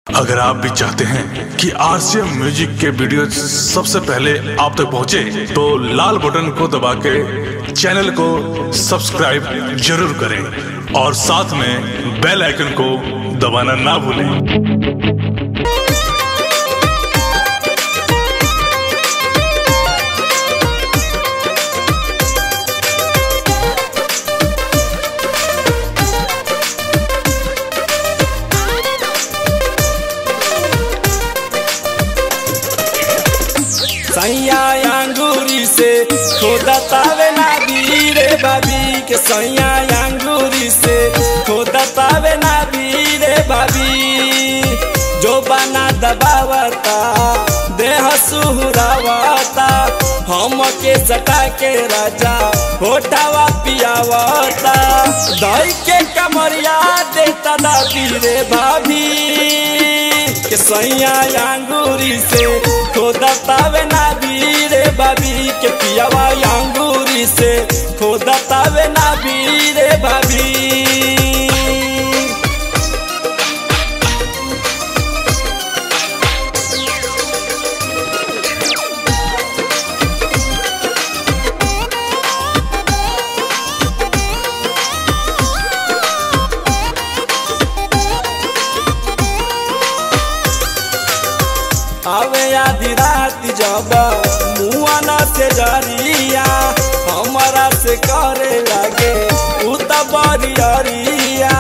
अगर आप भी चाहते हैं कि आरसीएम म्यूजिक के वीडियो सबसे पहले आप तक पहुंचे, तो लाल बटन को दबा के चैनल को सब्सक्राइब जरूर करें और साथ में बेल आइकन को दबाना ना भूलें सैया अंगूरी से खोदा तावे ना रे बाबी के सैया अंगूरी से खोदा तावे ना रे बाबी जो बना दबावता देह सुहरावता हम के सटा के राजा होठावा पियावता दही के कमरिया देता दादी रे भाभी के सैया अंगूरी से खोदा तावे ना रे बाबी के पियावा अंगूरी से खोदा तावे ना रे बाबी आवे आधी रात जब मुआना से जरिया हमारा से करे लगे उ त बरियरिया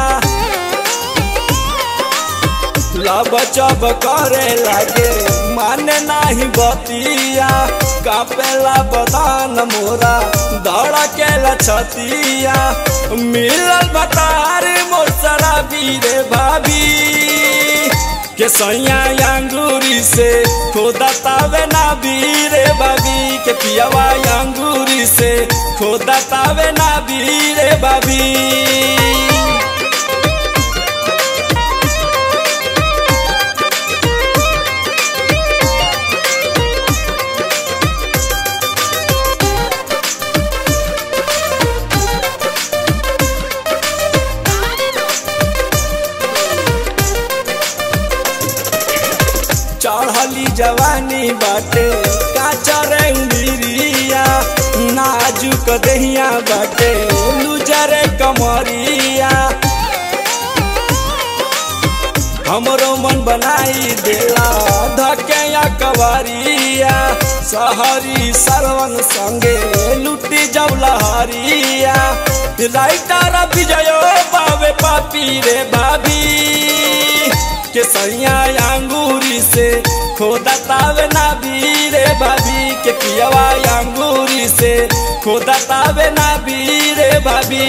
लब चब करे लगे माने नाही बतिया कापेला बदान मोरा धड़केला छतिया मिलल बतार मोर शराबी रे भाभी के सैया अंगूरी से खोदा तावे ना रे बाबी के पियावा अंगूरी से खोदा तावे ना रे बाबी चढ़ली जवानी बाटे काचर उंगरिया नाजुक दहिया बाटे लुजर कमरिया हमरो मन बनाई देला धके कवरिया सहरी सरवन संगे लुटी जब लहरिया राइटर विजय बाबे पापी रे भाभी के सैया अंगूरी से खोदा तावे ना रे भाभी के पियावा अंगूरी से खोदा तावे ना रे भाभी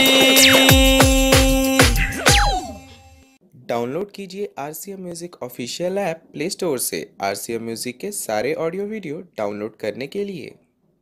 डाउनलोड कीजिए R C M music official app Play Store से आर सी एम म्यूज़िक के सारे ऑडियो वीडियो डाउनलोड करने के लिए